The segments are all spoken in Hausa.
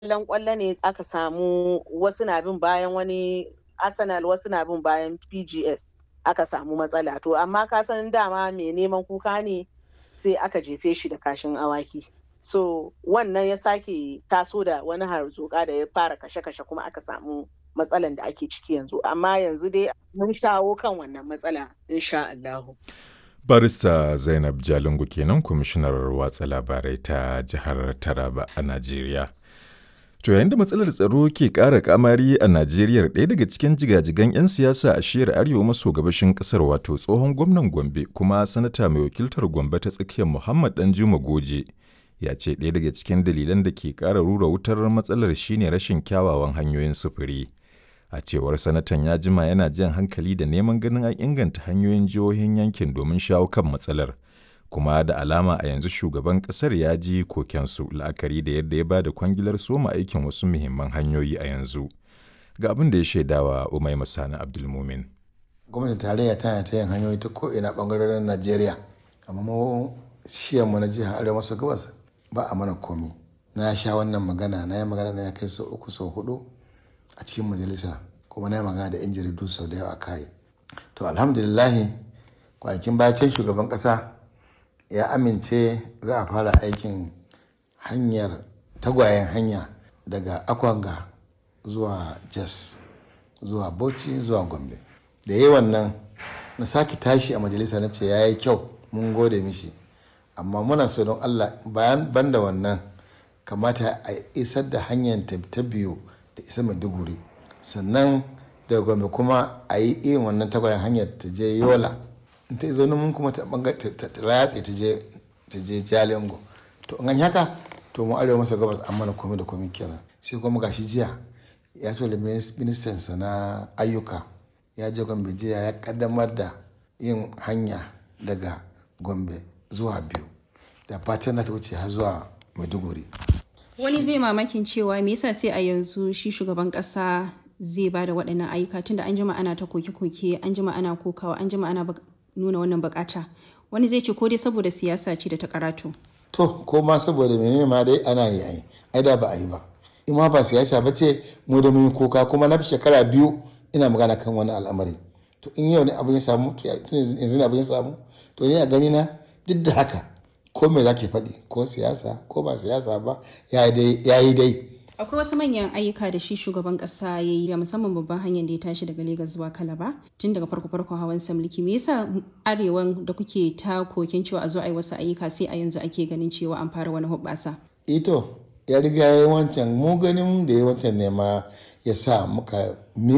kallon kwallo ne aka samu wasu na bin bayan wani Arsenal wasu na bin bayan PGS aka samu matsala to amma ka san dama mai neman kuka ne sai aka jefe shi da kashin awaki so wannan ya sake taso da wani harzuka da ya fara kashe-kashe kuma aka samu matsalan da ake ciki yanzu amma yanzu dai mun shawo kan wannan matsala insha Allahu. barista zainab jalingu kenan kwamishinar watsa labarai ta jihar taraba a najeriya to yayin da matsalar tsaro ke ƙara kamari a najeriya ɗaya daga cikin jigajigan 'yan siyasa a shiyar arewa maso gabashin ƙasar wato tsohon gwamnan gombe kuma sanata mai wakiltar gombe ta tsakiyar muhammad danjuma goje ya ce ɗaya daga cikin dalilan da ke ƙara rura wutar matsalar shine rashin kyawawan hanyoyin sufuri a cewar sanatan ya jima yana jan hankali da neman ganin an inganta hanyoyin jihohin yankin domin shawo kan matsalar kuma da alama a yanzu shugaban kasar ya ji kokensu la'akari da yadda ya ba da kwangilar soma aikin wasu muhimman hanyoyi a yanzu ga abin da ya shaidawa umai masani abdulmumin gwamnatin tarayya tana ta yin hanyoyi ta ko'ina bangarorin najeriya amma mu mu na jihar arewa maso gabas ba a mana komi na sha wannan magana na yi magana na ya kai sau uku sau hudu a cikin majalisa kuma na yi magana da 'yan jaridu sau da yawa kai to alhamdulillahi kwanakin bayan shugaban kasa ya amince za a fara aikin hanyar tagwayen hanya daga akwanga zuwa jas zuwa bauchi zuwa gombe da yi wannan na sake tashi a majalisa na ce ya yi kyau mun gode mishi amma muna so don allah bayan banda wannan kamata a isar da hanyar ta biyu ta isa maiduguri sannan daga gombe kuma a yi irin wannan tagwayen hanyar ta je yola in ta zo mun kuma ta ratse ta je ta je jalingo to an haka to mu arewa masa gabas an mana komai da komai kenan sai kuma gashi jiya ya tura ministan sa na ayyuka ya je gombe jiya ya kaddamar da yin hanya daga gombe zuwa biyu da fatan na ta wuce har zuwa maiduguri wani zai mamakin cewa me yasa sai a yanzu shi shugaban kasa zai ba da waɗannan ayyuka tunda an jima ana ta koke-koke an jima ana kokawa an jima ana nuna wannan bukata wani zai ce ko dai saboda siyasa ce da ta karatu to ko ma saboda menene ma dai ana yi ai ai da ba a yi ba in ma ba siyasa ba ce mu da mun koka kuma na fi shekara biyu ina magana kan wani al'amari to in yau ne abin ya samu tun yanzu ne abin ya samu to ni a gani na duk da haka ko me zaki faɗi ko siyasa ko ba siyasa ba ya yi dai akwai wasu manyan ayyuka da shi shugaban kasa ya yi musamman babban hanyar da ya tashi daga Legas zuwa Kalaba tun daga farko farkon hawan samliki me yasa arewan da kuke ta kokin cewa a zo a yi wasu ayyuka sai a yanzu ake ganin cewa an fara wani hubbasa ito ya riga ya yi wancan mu ganin da ya wancan ne ma ya sa muka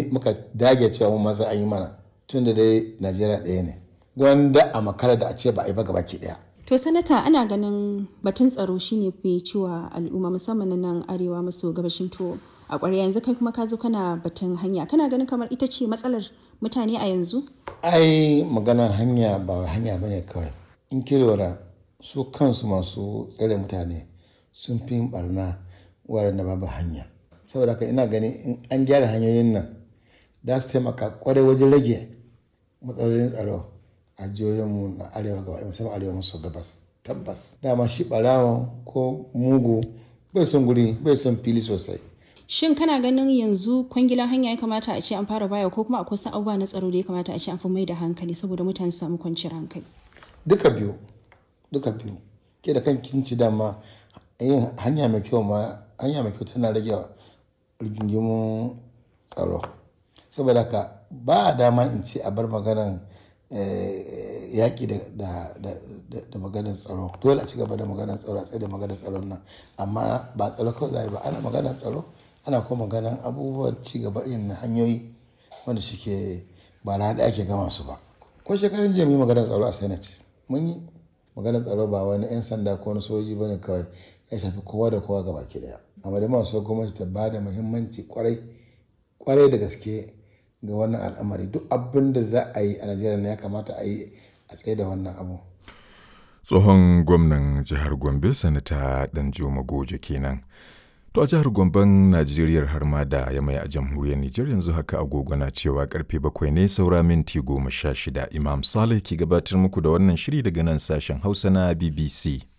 dage cewa mu masa an yi mana tun da dai Najeriya ɗaya ne gwanda a makara da a ce ba a yi ba gabaki ɗaya To sanata ana ganin batun tsaro shine fi ciwa al'umma musamman na nan arewa maso gabashin to a ƙwarya yanzu kai kuma ka zo kana batun hanya kana ganin kamar ita ce matsalar mutane a yanzu? Ai maganar hanya ba hanya bane kawai. In lura su kansu masu tsare mutane sun fi barna wurin da babu hanya. Saboda haka ina ganin in an gyara hanyoyin nan za su taimaka kwarai wajen rage matsalolin tsaro. a jihohinmu na arewa gaba musamman arewa maso gabas tabbas dama shi barawa ko mugu bai son guri bai son fili sosai shin kana ganin yanzu kwangilan hanya ya kamata a ce an fara baya ko kuma akwai wasu abubuwa na tsaro da ya kamata a ce an fi mai da hankali saboda mutane su samu kwanciyar hankali duka biyu duka biyu ke da kan kinci dama yin hanya mai kyau ma hanya mai kyau tana rage rigingimun tsaro saboda ka ba dama in ce a bar maganan yaƙi da maganar tsaro dole a ci gaba da maganar tsaro a tsaye da maganar tsaron nan amma ba tsaro kawai za ba ana maganar tsaro ana kuma maganar abubuwan ci gaba irin na hanyoyi wanda suke ba na da ake gama su ba ko shekarun jiya mu maganar tsaro a senate mun yi maganar tsaro ba wani 'yan sanda ko wani soji bane kawai ya shafi kowa da kowa gaba ki daya amma da masu gwamnati ta ba da muhimmanci kwarai kwarai da gaske ga wannan al'amari duk abin da za a yi a najeriya ne ya kamata a yi a tsaye da wannan abu tsohon gwamnan jihar gombe sanata danjuma goje kenan to a jihar gomben najeriya har ma da ya mai a jamhuriyar nijar yanzu haka agogo na cewa karfe bakwai ne saura minti goma sha shida imam saleh ke gabatar muku da wannan shiri daga nan sashen hausa na bbc